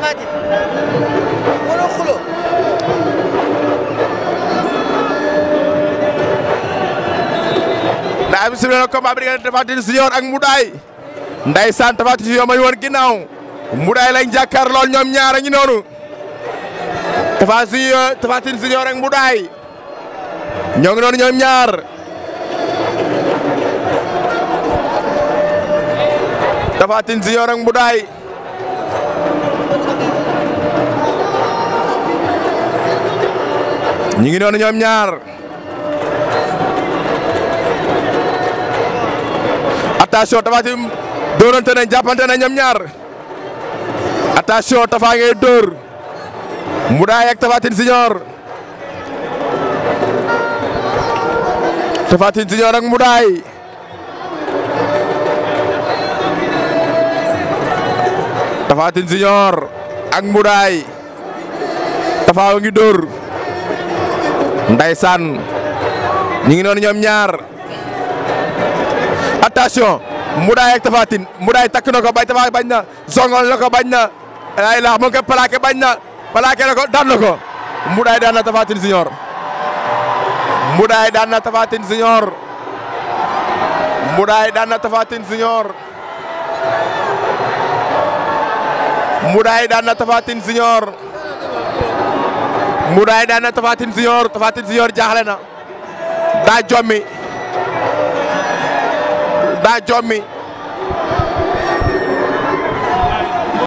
Tapha Tine wala xulo ndaa bi sifle na combat bi diggante Tapha Tine Junior ak Mboudaay ndeysaan Tapha Tine Junior ma ñu woon ginnaaw Mboudaay lañ jàkkaar lool ñoom ñaar a ngi noonu Tapha Junior Tapha Tine Junior ak Mboudaay ñoo ngi noonu ñoom ñaar Tapha Tine Junior ak Mboudaay ñu ngi noonu ñoom ñaar attention Tapha Tine dóorante nañ jàppante nañ ñoom ñaar attention Tapha ngay dóor Mboudaay ak Tapha Tine Junior Tapha Tine Junior ak Mboudaay Tapha Tine Junior ak Mboudaay Tapha ngi dóor Ndeysaan ñu ngi noonu ñoom ñaar attention Mboudaay ak Tapha Tine Mboudaay takk na ko bañ Tapha bañ na zongol na ko bañ na ay la mu ngi koy plaqué bañ na plaqué na ko daan na ko Mboudaay daan na Tapha Tine Junior Mboudaay daan na Tapha Tine Junior Mboudaay daan na Tapha Tine Junior Mboudaay daan na Tapha Tine Junior Mboudaay daan na Tapha Tine Junior Tapha Tine Junior jaaxle na daa jommi daa jommi